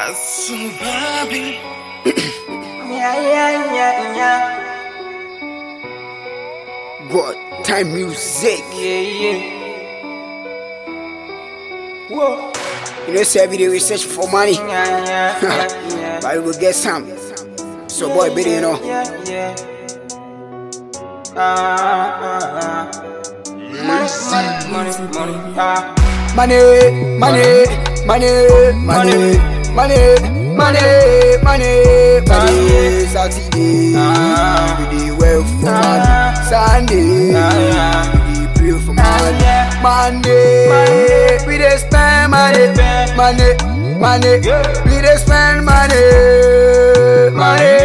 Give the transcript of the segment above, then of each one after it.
Asubabi. Yeah, yeah, yeah, yeah. What time music? Yeah, yeah. Whoa. You know, say every day we search for money, Yeah, yeah, yeah, yeah. but we will get some. So, boy, baby, you know. Yeah, yeah. Ah, ah, ah. Money, money, money, money. Ah. Money, money, money, money, money, money, money, money. Saturday, Ah. we dey work for money. Ah. Sunday, Ah. we dey pray for money. yeah. Monday, Monday. we dey spend money, Spend. money, money. Yeah. We dey spend money, money,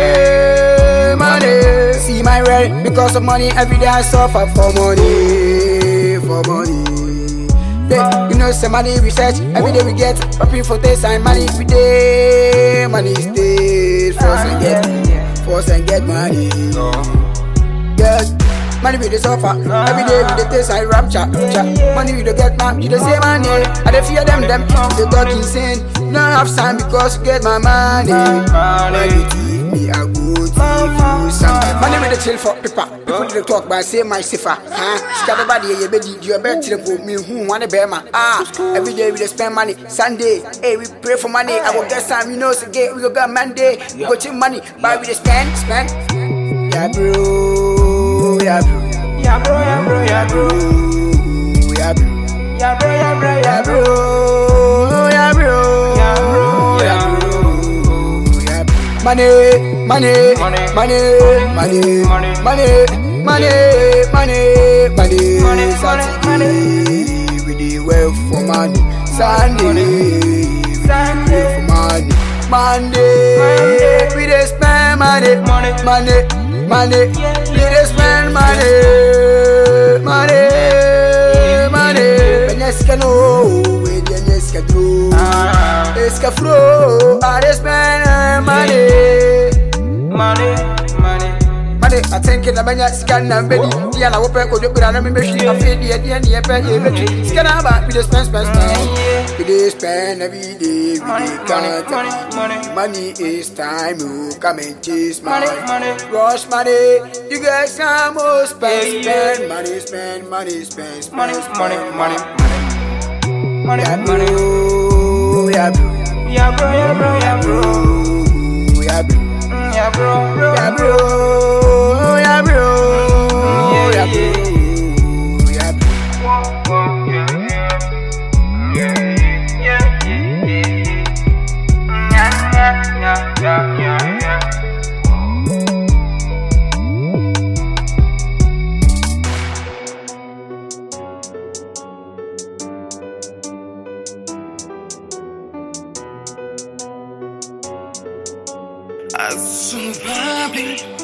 money. See my rent because of money. Every day I suffer for money, for money. Yeah, you know, some money research. Every day we get popping for this and money every day. Money stays force and get, force and get money. Yes, money we dey suffer. Every day we dey taste and rapture. rapture. Money we dey get man, you dey say money. I dey fear them, them they talk insane. No have time because you get my money. Money give me a good give you some. Money we dey chill for people. People dey talk but I say my safer. Huh? Scatter body ye be di you bet chill for me who want bear man. Ah, every day we dey spend money. Sunday, hey we pray for money. I go get some, you know, so get we go get Monday. We go chill money, but we dey spend, spend. Yeah, bro. Yeah, bro. Yeah, bro, yeah, bro, yeah, bro. Yeah, bro. Yeah, bro, yeah, bro, yeah, Yeah, bro. bro. Yeah, bro. Yeah, bro, yeah, bro. Yeah, bro. Money, money, Money. money, money, Money. money, money, money, money. Money, Saturday, we dey work for money. Sunday, we dey Sunday. pray for money. Monday, Monday. we dey spend money, Money. money, money. Yeah, We dey spend money, money, money. Penyeska no, we dey penyeska do. Ah, Eska flow, I dey spend money. money, money. Money, I think in the banya scan and belly. The other open go do good and me she I feel the the the pay you bet. Scan about we dey spend spend spend. We dey spend every day, we Money, dey money, count. money, money. Money is time, you come and chase Money, money. money. Rush money, you get some more spend, Yeah, yeah. spend money, spend money, spend, spend, Money, spend, money, money, money. Yeah, Money, money. bro, yeah, bro, Yeah, bro, yeah, bro, yeah, bro. yeah, bro. Mm, Yeah, bro, bro. Yeah, bro. Yeah, bro. Yeah, bro. Yeah, bro. Asubabi.